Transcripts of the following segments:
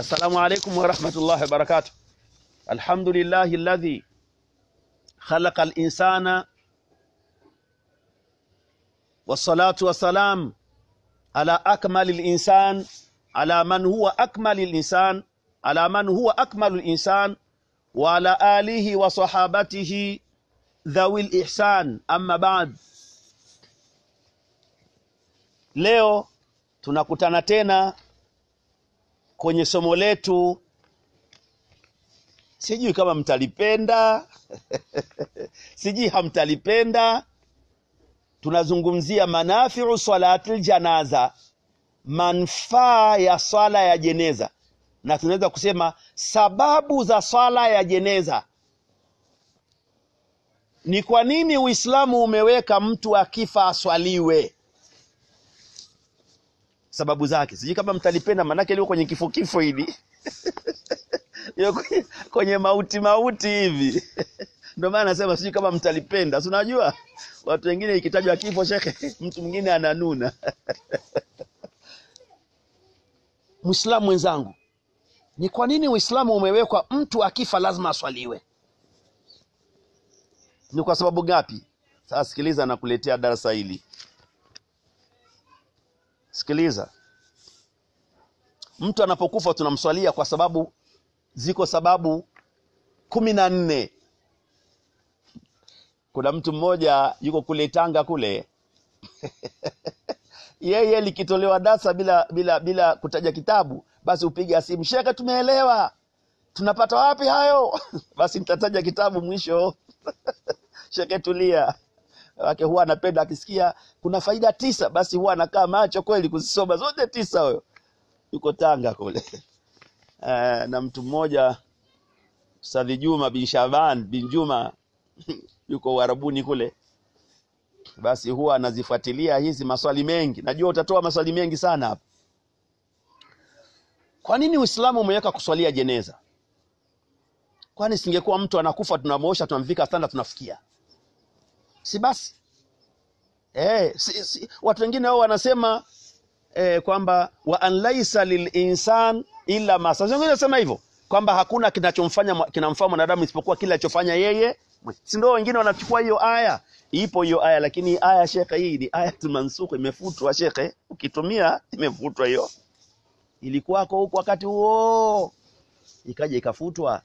السلام عليكم ورحمة الله وبركاته الحمد لله الذي خلق الإنسان والصلاة والسلام على أكمل الإنسان على من هو أكمل الإنسان على من هو أكمل الإنسان وعلى آله وصحابته ذوي الإحسان أما بعد leo tunakutana tena kwenye somo letu sijui kama mtalipenda sijui hamtalipenda tunazungumzia manafiu salatil janaza manfaa ya swala ya jeneza na tunaweza kusema sababu za swala ya jeneza ni kwa nini uislamu umeweka mtu akifa aswaliwe sababu zake sijui kama mtalipenda manake lio kwenye kifo kifo hili Lio kwenye, kwenye mauti mauti hivi ndio maana nasema sijui kama mtalipenda si unajua watu wengine ikitajwa kifo shekhe mtu mwingine ananuna mwislamu mwenzangu ni kwa nini uislamu umewekwa mtu akifa lazima aswaliwe ni kwa sababu gapi sasa sikiliza nakuletea darasa hili sikiliza mtu anapokufa tunamswalia kwa sababu ziko sababu kumi na nne kuna mtu mmoja yuko kule tanga kule yeye likitolewa dasa bila bila bila kutaja kitabu basi upiga simu shekhe tumeelewa tunapata wapi hayo basi nitataja kitabu mwisho shekhe tulia wake huwa anapenda akisikia kuna faida tisa basi huwa anakaa macho kweli kuzisoma zote tisa huyo yuko tanga kule uh, na mtu mmoja Ustadhi Juma bin Shaban bin Juma yuko Uarabuni kule basi huwa anazifuatilia hizi maswali mengi najua utatoa maswali mengi sana hapa kwa nini uislamu umeweka kuswalia jeneza kwani singekuwa mtu anakufa tunamwosha tunamvika sanda tunafikia si basi eh, si, si. watu wengine wao wanasema eh, kwamba wa an laisa lilinsan illa ma sa wengine wanasema hivyo kwamba hakuna kinachomfanya kinamfaa mwanadamu isipokuwa kile alichofanya yeye si ndio wengine wanachukua hiyo aya ipo hiyo aya lakini aya shekhe hii ni aya mansukh imefutwa shekhe ukitumia imefutwa hiyo ilikuwako huko wakati huo ikaja ikafutwa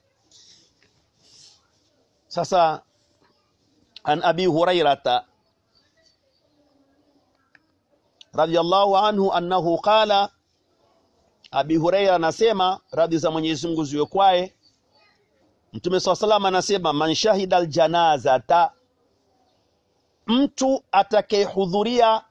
sasa an abi hurairata radhiallahu anhu annahu qala abi huraira anasema radhi za mwenyezi mungu ziwe kwaye mtume saa salam anasema man shahida aljanazata mtu atakayehudhuria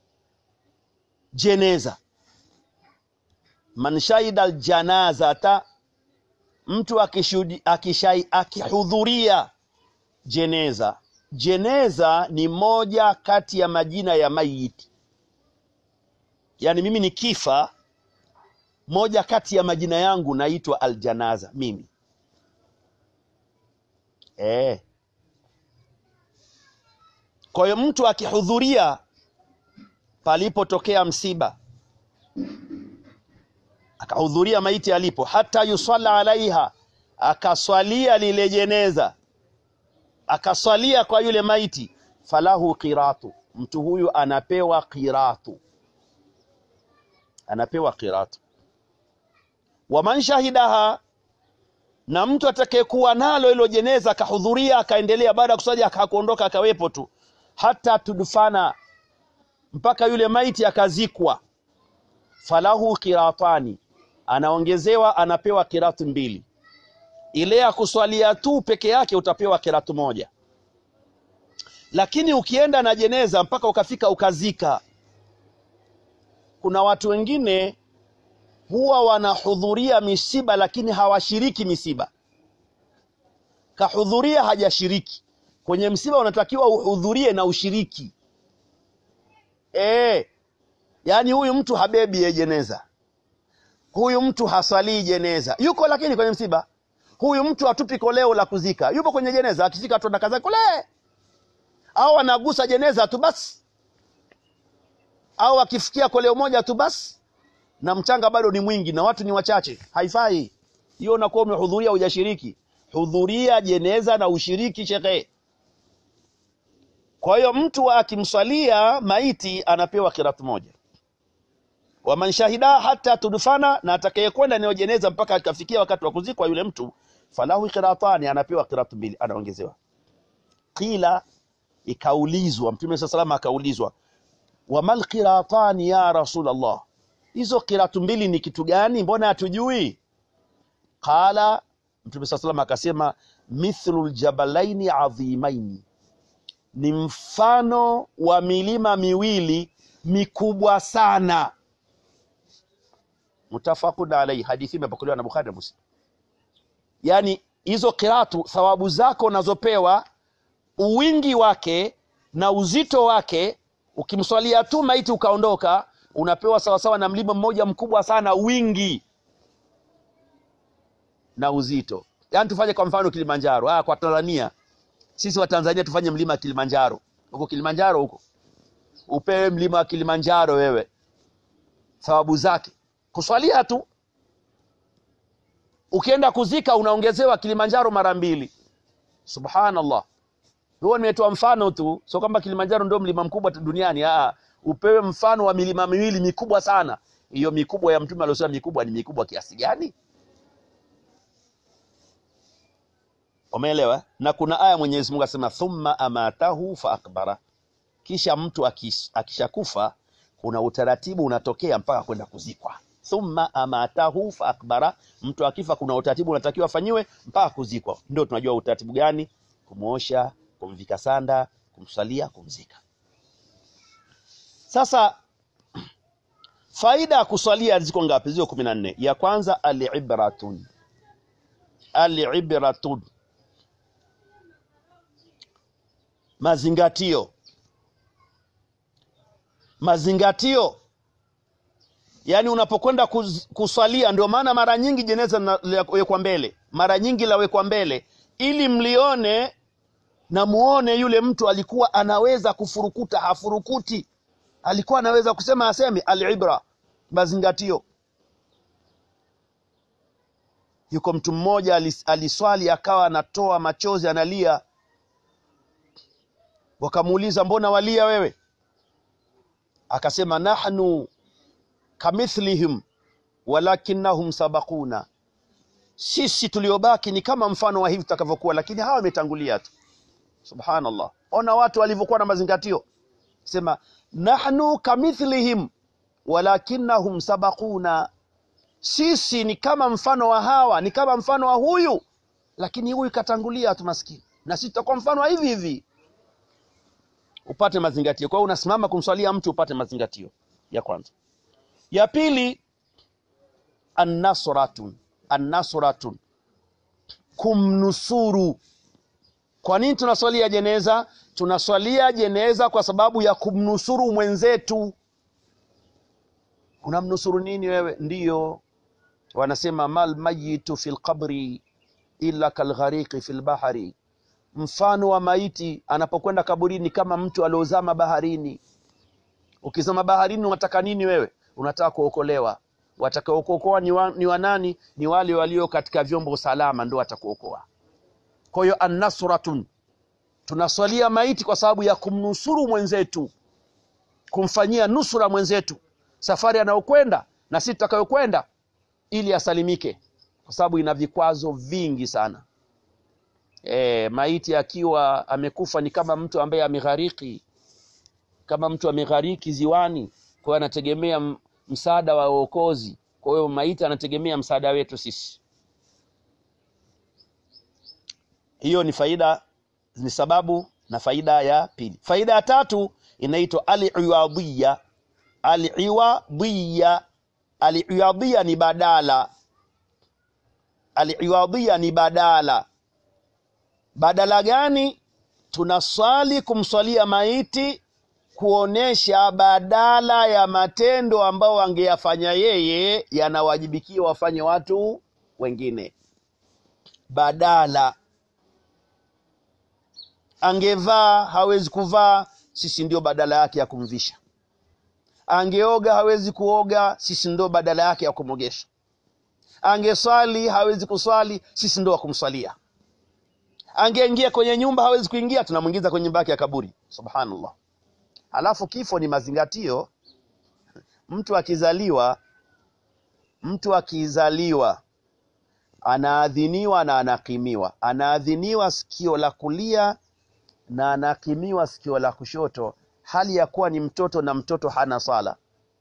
jeneza man shahida aljanazata mtu akihudhuria jeneza jeneza ni moja kati ya majina ya mayiti yaani mimi nikifa moja kati ya majina yangu naitwa aljanaza mimi e. kwa hiyo mtu akihudhuria palipotokea msiba akahudhuria maiti alipo hata yusalla alaiha akaswalia lile jeneza akaswalia kwa yule maiti falahu qiratu mtu huyu anapewa qiratu anapewa qiratu waman shahidaha na mtu atakayekuwa nalo hilo jeneza akahudhuria akaendelea baada ya kuswalia akakuondoka akawepo tu hata tudfana mpaka yule maiti akazikwa falahu qiratani anaongezewa anapewa kiratu mbili ile ya kuswalia tu peke yake utapewa kiratu moja lakini ukienda na jeneza mpaka ukafika ukazika kuna watu wengine huwa wanahudhuria misiba lakini hawashiriki misiba kahudhuria hajashiriki kwenye msiba unatakiwa uhudhurie na ushiriki e, yaani huyu mtu habebi ye jeneza huyu mtu haswalii jeneza yuko lakini kwenye msiba huyu mtu hatupi koleo la kuzika yupo kwenye jeneza akifika tu anakaza kule au anagusa jeneza tu basi au akifikia koleo moja tu basi na mchanga bado ni mwingi na watu ni wachache haifai hiyo unakuwa umehudhuria hujashiriki hudhuria jeneza na ushiriki shekhe kwa hiyo mtu akimswalia maiti anapewa kiratu moja waman shahida hata tudfana na atakayekwenda eneo jeneza mpaka akafikia wakati wa kuzikwa yule mtu falahu qiratani anapewa qiratu mbili anaongezewa qila ikaulizwa mtume saa salama akaulizwa wamal qiratani ya rasulallah hizo qiratu mbili ni kitu gani mbona hatujui qala mtume saa salama akasema mithlu ljabalaini adhimaini ni mfano wa milima miwili mikubwa sana mutafaqun alaihi hadithi imepokelewa na bukhari na muslim yaani hizo kiratu thawabu zako unazopewa uwingi wake na uzito wake ukimswalia tu maiti ukaondoka unapewa sawasawa na mlima mmoja mkubwa sana wingi na uzito yaani tufanye kwa mfano kilimanjaro ah, kwa tanzania sisi wa tanzania tufanye mlima kilimanjaro huko kilimanjaro huko upewe mlima wa kilimanjaro wewe thawabu zake kuswalia tu ukienda kuzika unaongezewa kilimanjaro mara mbili subhanallah huo nimetoa mfano tu sio kwamba kilimanjaro ndio mlima mkubwa duniani Aa, upewe mfano wa milima miwili mikubwa sana hiyo mikubwa ya mtume aliosema mikubwa ni mikubwa kiasi gani umeelewa na kuna aya mwenyezi mungu asema thumma amatahu fa akbara kisha mtu akis, akishakufa kuna utaratibu unatokea mpaka kwenda kuzikwa thumma amatahu fa akbara mtu akifa kuna utaratibu unatakiwa afanyiwe mpaka kuzikwa ndio tunajua utaratibu gani kumwosha kumvika sanda kumsalia kumzika sasa faida ya kuswalia ziko ngapi ziko kumi na nne ya kwanza alibratun alibratun mazingatio mazingatio yaani unapokwenda kuz- kuswalia ndio maana mara nyingi jeneza lawekwa mbele mara nyingi lawekwa mbele ili mlione na muone yule mtu alikuwa anaweza kufurukuta hafurukuti alikuwa anaweza kusema aseme alibra mazingatio yuko mtu mmoja alis- aliswali akawa anatoa machozi analia wakamuuliza mbona walia wewe akasema nahnu kamithlihim walakinnahum sabakuna sisi tuliobaki ni kama mfano wa hivi tutakavyokuwa lakini hawa wametangulia tu subhanallah ona watu walivyokuwa na mazingatio sema nahnu kamithlihim walakinnahum sabakuna sisi ni kama mfano wa hawa ni kama mfano wa huyu lakini huyu katangulia tu maskini na sisi tutakuwa mfano wa hivi hivi upate mazingatio kwa hiyo unasimama kumswalia mtu upate mazingatio ya kwanza ya pili annasratun annasratun kumnusuru kwa nini tunaswalia jeneza tunaswalia jeneza kwa sababu ya kumnusuru mwenzetu unamnusuru nini wewe ndiyo wanasema mal mayitu fi lqabri illa kalghariqi fi lbahari mfano wa maiti anapokwenda kaburini kama mtu aliozama baharini ukizama baharini unataka nini wewe unataka kuokolewa watakaokuokoa ni, wa, ni wanani ni wale walio katika vyombo salama ndio watakuokoa kwa hiyo annasratun tunaswalia maiti kwa sababu ya kumnusuru mwenzetu kumfanyia nusura mwenzetu safari anayokwenda na sisi tutakayokwenda ili asalimike kwa sababu ina vikwazo vingi sana e, maiti akiwa amekufa ni kama mtu ambaye ameghariki kama mtu ameghariki ziwani kwa hiyo anategemea m- msaada wa uokozi kwa hiyo maiti anategemea msaada wetu sisi hiyo ni faida ni sababu na faida ya pili faida ya tatu inaitwa aliwadhiya aliwadhiya aliwadhiya ni badala aliwadhiya ni badala badala gani tunaswali kumswalia maiti kuonesha badala ya matendo ambayo angeyafanya yeye yanawajibikia wafanye watu wengine badala angevaa hawezi kuvaa sisi ndio badala yake ya kumvisha angeoga hawezi kuoga sisi ndo badala yake ya kumwogesha angeswali hawezi kuswali sisi ndo wa kumswalia angeingia kwenye nyumba hawezi kuingia tunamwingiza kwenye nyumba yake ya kaburi subhanallah alafu kifo ni mazingatio mtu akizaliwa mtu akizaliwa anaadhiniwa na anakimiwa anaadhiniwa sikio la kulia na anakimiwa sikio la kushoto hali ya kuwa ni mtoto na mtoto hana swala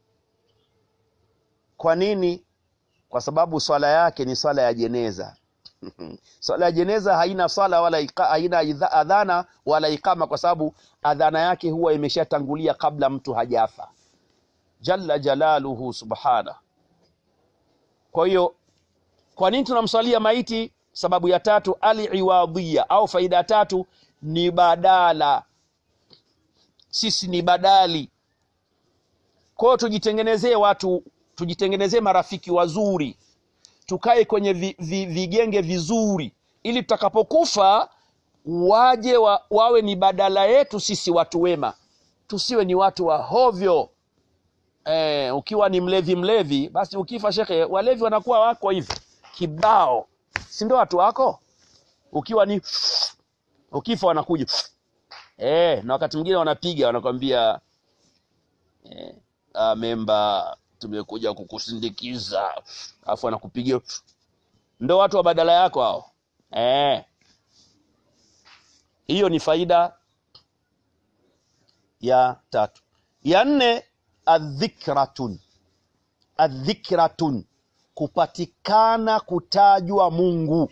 kwa nini kwa sababu swala yake ni swala ya jeneza swala ya jeneza haina swala wala ika, haina idha- adhana wala ikama kwa sababu adhana yake huwa imeshatangulia kabla mtu hajafa jalla jalaluhu subhana kwa hiyo kwa nini tunamswalia maiti sababu ya tatu aliwadhia au faida ya tatu ni badala sisi ni badali kwa hiyo tujitengenezee watu tujitengenezee marafiki wazuri tukae kwenye vi, vi, vigenge vizuri ili tutakapokufa waje wa, wawe ni badala yetu sisi watu wema tusiwe ni watu wa hovyo eh, ukiwa ni mlevi mlevi basi ukifa shekhe walevi wanakuwa wako hivi kibao si ndo watu wako ukiwa ni ukifa wanakuja eh, na wakati mwingine wanapiga wanakwambia eh, ah, memba tumekuja kukusindikiza alafu anakupigia ndo watu wa badala yako hao eh. hiyo ni faida ya tatu ya nne adhikratun adhikratun kupatikana kutajwa mungu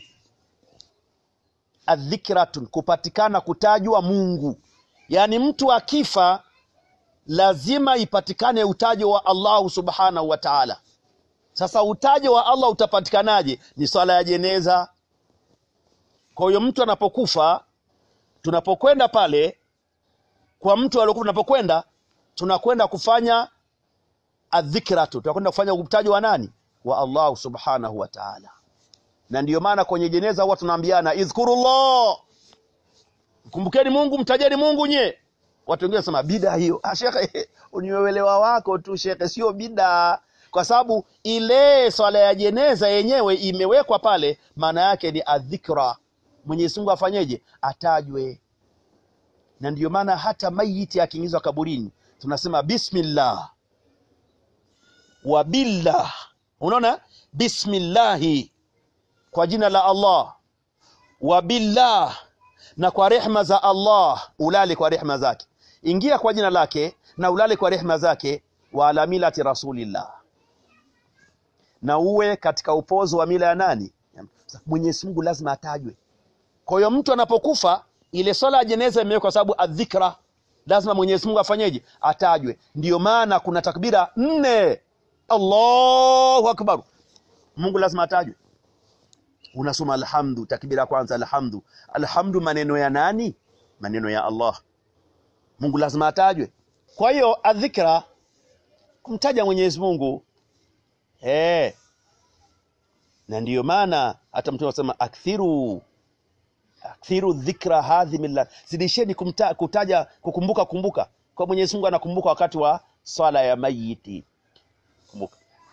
adhikratun kupatikana kutajwa mungu yaani mtu akifa lazima ipatikane utajo wa allahu subhanahu wa taala sasa utajo wa allah utapatikanaje ni swala ya jeneza kwa hiyo mtu anapokufa tunapokwenda pale kwa mtu aliokufa tunapokwenda tunakwenda kufanya adhikratu tunakwenda kufanya utajo wa nani wa allahu subhanahu wa taala na ndiyo maana kwenye jeneza huwa tunaambiana idhkurullah kumbukeni mungu mtajeni mungu nye watu wengine wanasema bida hiyo ah, shekhe ni uelewa wako tu shekhe sio bida kwa sababu ile swala ya jeneza yenyewe imewekwa pale maana yake ni adhikra mwenyezi mungu afanyeje atajwe na ndiyo maana hata maiti akiingizwa kaburini tunasema bismillah wa billah unaona bismillahi kwa jina la allah wa billah na kwa rehma za allah ulale kwa rehma zake ingia kwa jina lake na ulale kwa rehma zake wa ala milati rasulillah na uwe katika upozo wa mila ya nani mwenyezi mungu lazima atajwe kwa hiyo mtu anapokufa ile swala ya jeneza imewekwa kwa sababu adhikra lazima mwenyezi mungu afanyeje atajwe ndiyo maana kuna takbira nne allahu akbar mungu lazima atajwe unasoma alhamdu takbira ya kwanza alhamdu alhamdu maneno ya nani maneno ya allah mungu lazima atajwe kwa hiyo adhikra kumtaja mwenyezi mungu eh na ndiyo maana hata mtume anasema akthiru akthiru dhikra hadhi milla zidisheni kumta, kutaja kukumbuka kumbuka kwa mwenyezi mungu anakumbuka wakati wa swala ya mayiti kumbuka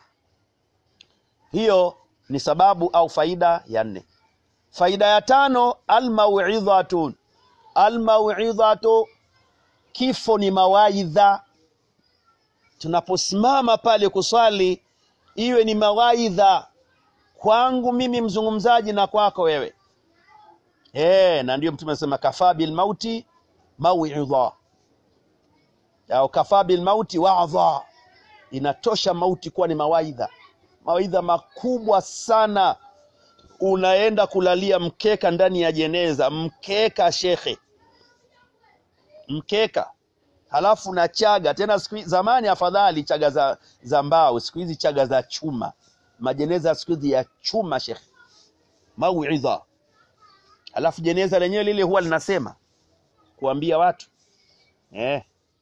hiyo ni sababu au faida ya nne faida ya tano almauidhatun almauidhatu kifo ni mawaidha tunaposimama pale kuswali iwe ni mawaidha kwangu mimi mzungumzaji na kwako wewe e, na ndio mtume anasema kafaa bilmauti mauidha au kafaa bilmauti wadha inatosha mauti kuwa ni mawaidha mawaidha makubwa sana unaenda kulalia mkeka ndani ya jeneza mkeka shekhe mkeka halafu na chaga tena siku hizi- zamani afadhali chaga za, za mbao siku hizi chaga za chuma majeneza siku hizi ya chuma shekhe mauidha halafu jeneza lenyewe lile huwa linasema kuambia watu eh.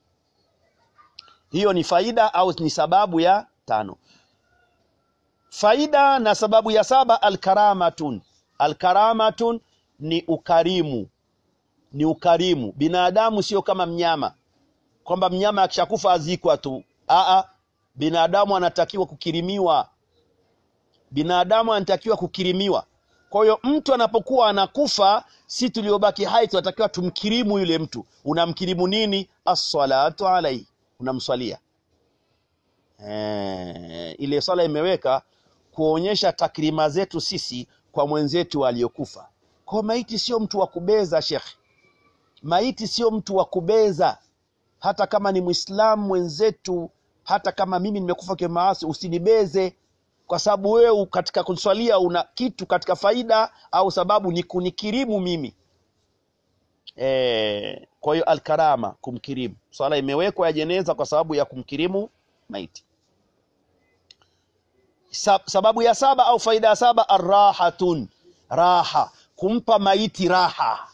hiyo ni faida au ni sababu ya tano faida na sababu ya saba alkaramatun alkaramatun ni ukarimu ni ukarimu binadamu sio kama mnyama kwamba mnyama akishakufa azikwa tu Aa, binadamu anatakiwa kukirimiwa, binadamu anatakiwa kukirimiwa. Kwa hiyo mtu anapokuwa anakufa, si tuliobaki hai tunatakiwa tumkirimu yule mtu. Unamkirimu nini? Assalatu alaihi, unamswalia eh, ile sala imeweka kuonyesha takrima zetu sisi kwa mwenzetu aliyokufa. Kwa maiti sio mtu wa kubeza, shekhe. Maiti sio mtu wa kubeza, hata kama ni Mwislamu mwenzetu, hata kama mimi nimekufa kwa maasi, usinibeze kwa sababu wewe katika kuswalia una kitu katika faida au sababu ni kunikirimu mimi e, kwa hiyo alkarama, kumkirimu. Swala imewekwa ya jeneza kwa sababu ya kumkirimu maiti. Sababu ya saba au faida ya saba, arrahatun, raha, kumpa maiti raha.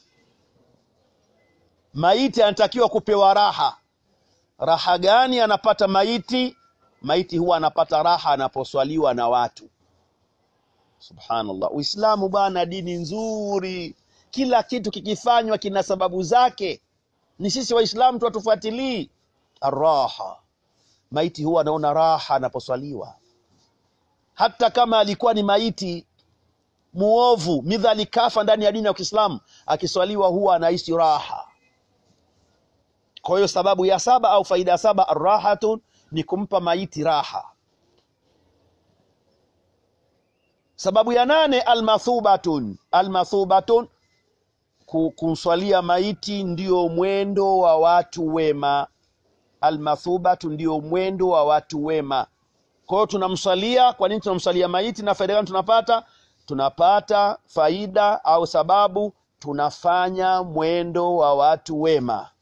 Maiti anatakiwa kupewa raha. Raha gani anapata maiti? Maiti huwa anapata raha anaposwaliwa na watu. Subhanallah, Uislamu bwana, dini nzuri, kila kitu kikifanywa kina sababu zake. Ni sisi Waislamu tu hatufuatilii. Arraha, maiti huwa anaona raha anaposwaliwa hata kama alikuwa ni maiti muovu midhali kafa ndani ya dini ya Kiislamu, akiswaliwa huwa anaishi raha. Kwa hiyo sababu ya saba au faida ya saba arrahatun ni kumpa maiti raha. Sababu ya nane almathubatun, almathubatun kumswalia maiti ndio mwendo wa watu wema. Almathubatu ndio mwendo wa watu wema. Kwa hiyo tunamswalia. Kwa nini tunamswalia maiti na faida gani tunapata? Tunapata faida au sababu, tunafanya mwendo wa watu wema.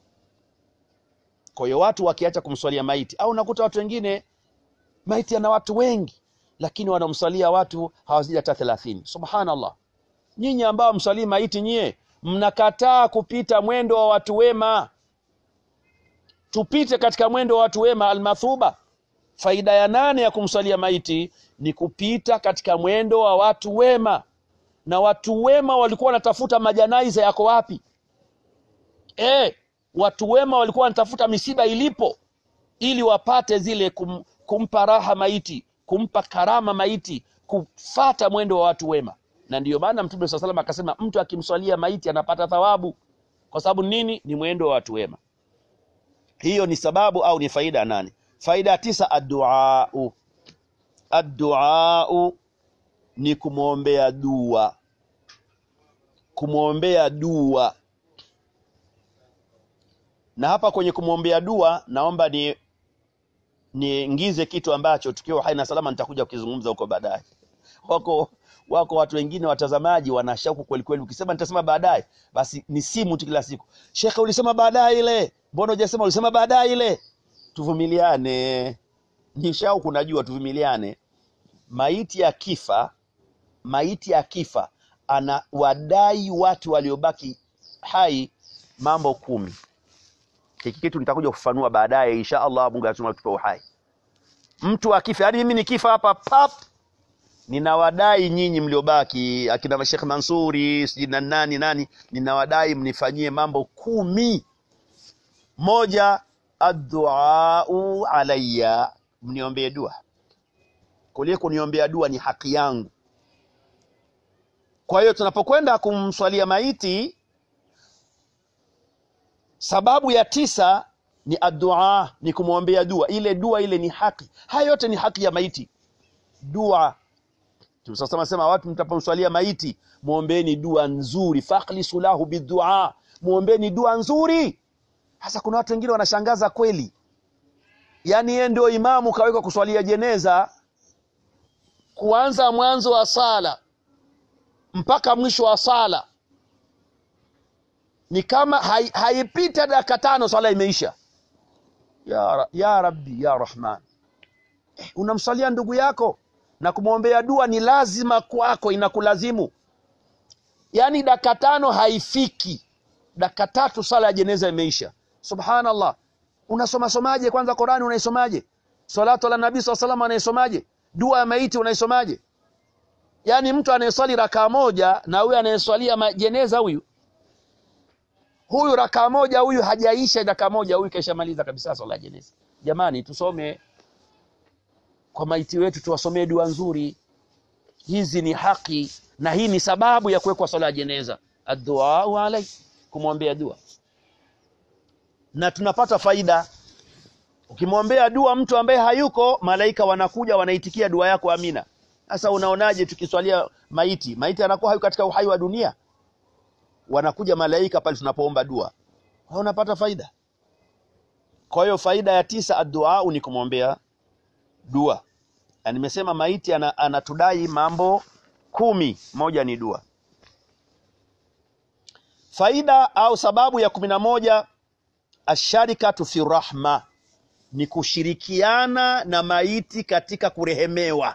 Kwa hiyo watu wakiacha kumswalia maiti, au unakuta watu wengine maiti ana watu wengi, lakini wanamswalia watu hawazidi hata thelathini. Subhanallah, nyinyi ambao mswalii maiti, nyie mnakataa kupita mwendo wa watu wema. Tupite katika mwendo wa watu wema, almathuba Faida ya nane ya kumswalia maiti ni kupita katika mwendo wa watu wema, na watu wema walikuwa wanatafuta majanaiza yako wapi? E, watu wema walikuwa wanatafuta misiba ilipo, ili wapate zile kum, kumpa raha maiti, kumpa karama maiti, kufata mwendo wa watu wema. Na ndiyo maana Mtume saa salam akasema mtu akimswalia maiti anapata thawabu. Kwa sababu nini? Ni mwendo wa watu wema. Hiyo ni sababu au ni faida nane. Faida ya tisa, adduau. Adduau ni kumwombea dua, kumwombea dua. Na hapa kwenye kumwombea dua, naomba ni niingize kitu ambacho tukiwa hai na salama nitakuja kukizungumza huko baadaye. Wako wako watu wengine watazamaji wana shauku kweli kweli, ukisema nitasema baadaye, basi ni simu tu kila siku. Shekhe, ulisema baadaye ile, mbona hujasema? Ulisema baadaye ile Tuvumiliane, ni shauku, najua, tuvumiliane. Maiti ya kifa, maiti ya kifa ana wadai watu waliobaki hai mambo kumi. Hiki kitu nitakuja kufafanua baadaye insha Allah, Mungu atupe uhai. Mtu akifa, yaani mimi nikifa hapa pap, ninawadai nyinyi mliobaki, akina Mashekh Mansuri sijui na nani nani, ninawadai mnifanyie mambo kumi. Moja, adduau alayya, mniombee dua. Kulie kuniombea dua ni haki yangu. Kwa hiyo tunapokwenda kumswalia maiti, sababu ya tisa ni addua, ni kumwombea dua. Ile dua ile ni haki, haya yote ni haki ya maiti. Dua tumsasema sema, watu mtapomswalia maiti muombeeni dua nzuri, fakhlisu lahu bidua, muombeeni dua nzuri. Sasa kuna watu wengine wanashangaza kweli, yaani yeye ndio imamu kawekwa kuswalia jeneza, kuanza mwanzo wa sala mpaka mwisho wa sala ni kama haipita hai dakika tano swala imeisha. Ya, ya Rabbi ya Rahman, eh, unamswalia ndugu yako na kumwombea dua ni lazima kwako, inakulazimu. Yaani dakika tano haifiki, dakika tatu sala ya jeneza imeisha. Subhanallah, unasoma somaje? Kwanza Qurani unaisomaje? Salatu ala nabii saa salam anaisomaje? Dua ya maiti unaisomaje? Yaani mtu anayeswali rakaa moja na huyu anayeswalia jeneza huyu huyu rakaa moja huyu hajaisha rakaa moja huyu kaishamaliza kabisa swala ya jeneza jamani tusome kwa maiti wetu tuwasomee dua nzuri hizi ni haki na hii ni sababu ya kuwekwa swala ya jeneza adduau alai kumwombea dua na tunapata faida ukimwombea dua mtu ambaye hayuko malaika wanakuja wanaitikia dua yako amina sasa unaonaje tukiswalia maiti maiti anakuwa hayuko katika uhai wa dunia wanakuja malaika pale tunapoomba dua Wewe unapata faida kwa hiyo faida ya tisa adduau ni kumwombea dua na nimesema maiti ana, anatudai mambo kumi moja ni dua faida au sababu ya kumi na moja asharikatu fi rahma ni kushirikiana na maiti katika kurehemewa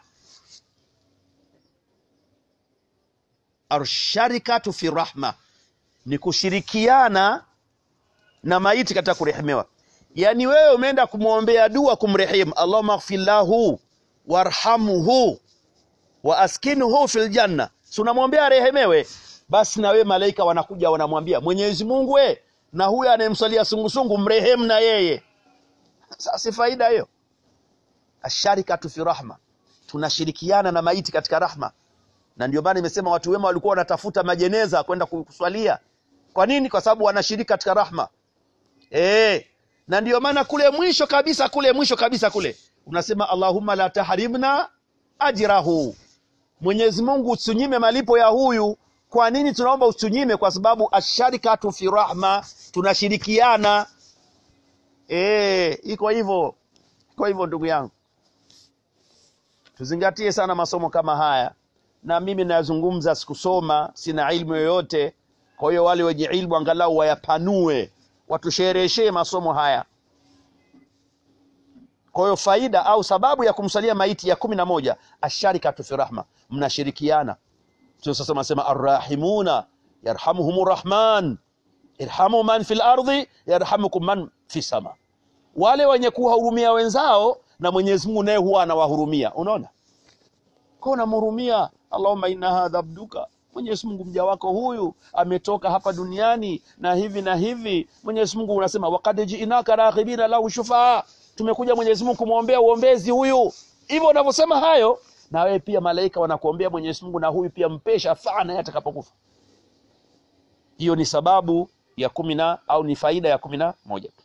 asharikatu fi rahma ni kushirikiana na maiti katika kurehemewa yaani wewe umeenda kumwombea dua kumrehemu allahumma ighfir lahu warhamhu wa askinhu fil janna si unamwombea arehemewe basi na wewe malaika wanakuja wanamwambia mwenyezi mungu we na huyo anayemswalia sungusungu mrehemu na yeye sasa si faida hiyo asharikatu fi rahma tunashirikiana na maiti katika rahma na ndio maana imesema watu wema walikuwa wanatafuta majeneza kwenda kuswalia kwa nini kwa sababu wanashiriki katika rahma eh na ndio maana kule mwisho kabisa kule mwisho kabisa kule unasema allahumma la tahrimna ajrahu mwenyezi mungu usinyime malipo ya huyu kwa nini tunaomba usinyime kwa sababu asharikatu fi rahma tunashirikiana eh iko hivyo iko hivyo ndugu yangu tuzingatie sana masomo kama haya na mimi nayazungumza sikusoma sina ilmu yoyote kwa hiyo wale wenye ilmu angalau wayapanue watushereheshee masomo haya kwa hiyo faida au sababu ya kumsalia maiti ya kumi na moja asharikatu fi rahma mnashirikiana sasa nasema arrahimuna yarhamuhum rahman irhamu man fi lardhi yarhamukum man fi sama wale wenye kuwahurumia wenzao na mwenyezi mungu naye huwa anawahurumia unaona kwa unamhurumia allahumma inna hadha abduka mwenyezi mungu mja wako huyu ametoka hapa duniani na hivi na hivi mwenyezi mungu unasema wakad jiinaka raghibina lahu shufaa tumekuja mwenyezi mungu kumwombea uombezi huyu hivyo unavyosema hayo na wewe pia malaika wanakuombea mwenyezi mungu na huyu pia mpe shafaa naye atakapokufa hiyo ni sababu ya kumi na au ni faida ya kumi na moja